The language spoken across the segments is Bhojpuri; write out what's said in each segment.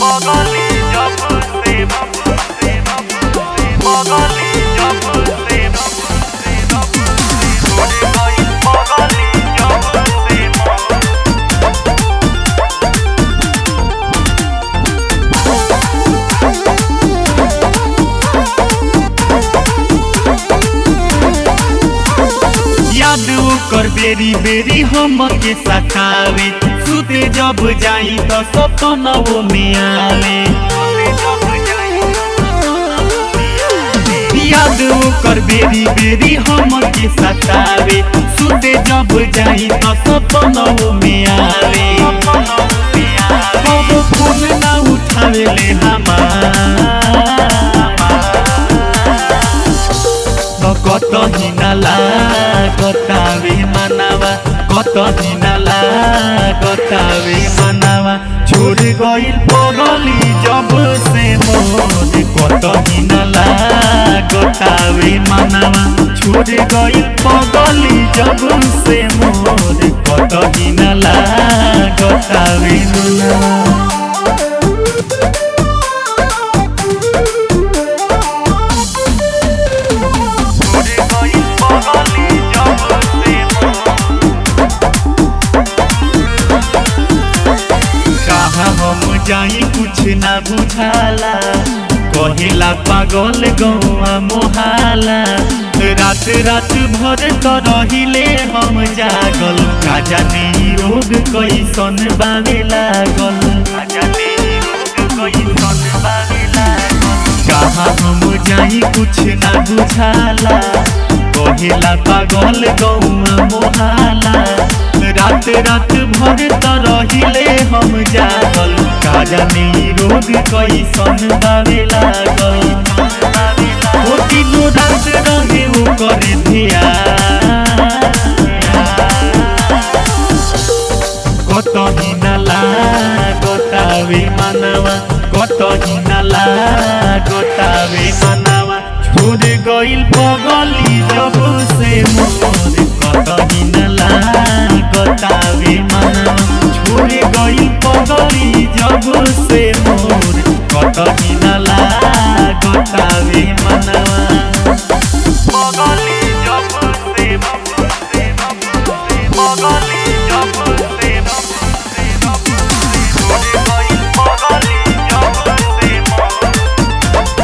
Magali jab se Magali jab se Chhod gayi Magali jab se याद ओकर बेरी बेरी हम के सतावे सुते जब जाई तो सपनवो में आवे याद ओकर बेरी बेरी हम के सतावे सुते जब जाई तो सपनवो में आवे कबो फोन ना उठावे ले हमार कत हिनाला कतावे मनावा कत हिनाला कतावे मनावा छोड़ गइल पगली जब से मोर कत हिनाला कतावे मनावा छोड़ गइल पगली जब से मोर कत हिनाला कतावे मनावा Chhod gayi Magali jab se कहा हम जाई कुछ ना बुझाला कहेला पागल गौआ मोहाला रात रात भर तो रहिले हम जागल का जाने ई रोग कैसन बावे लागल का जाने ई रोग कैसन बावे लागल कहा हम जाई कुछ ना बुझाला कहेला पागल गौआ मोहाला रात रात भर त रहिले हम जागल का जाने ई रोग कैसन बावे लागल ओ दिनो रात रहे ओ करे धिया কত হিনালা গোটাবে মানাওয়া কত হিনালা গোটাবে মানাওয়া ছুড়ে গইল পগলি জব সে মোর কত হিনালা গোটাবে মানাওয়া ছুড়ে গইল পগলি জব সে মোর কত হিনালা গোটাবে মানাওয়া Magali jab se Magali jab se Chhod gayi Magali jab se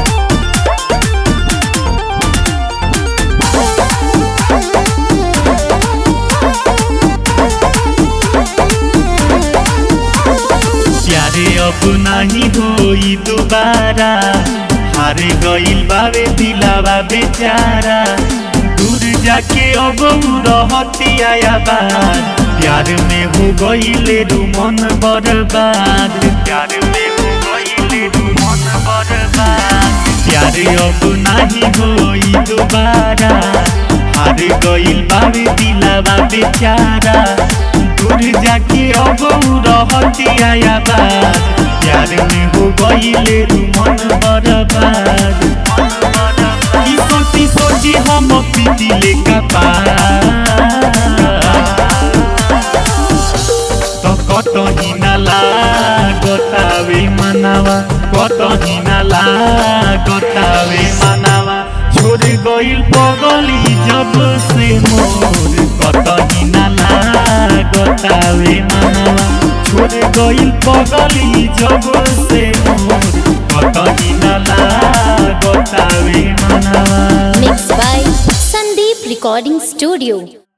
प्यारे अब नहीं होई दोबारा हारे गइल बावे दिलावा बेचारा दूर जाके अब उ रहती आया बात प्यार में हो गइले रू मन बर्बाद प्यार में हो गइले रू मन बर्बाद प्यार अब नहीं होई दोबारा हार गइल बावे दिलावा बेचारा दूर जाके अब उ रहती आया बात प्यार में हो गइले रू मन बर्बाद ई सोची सोची हम पीटिले कपार তো কত হিনালা গোটাবে মানাওয়া কত হিনালা গোটাবে মানাওয়া ছোড়ে গইল পগলি জব সে মোর কত হিনালা গোটাবে মানাওয়া ছোড়ে গইল পগলি জব সে মোর কত হিনালা গোটাবে মানাওয়া Mixed by Sandeep Recording Studio.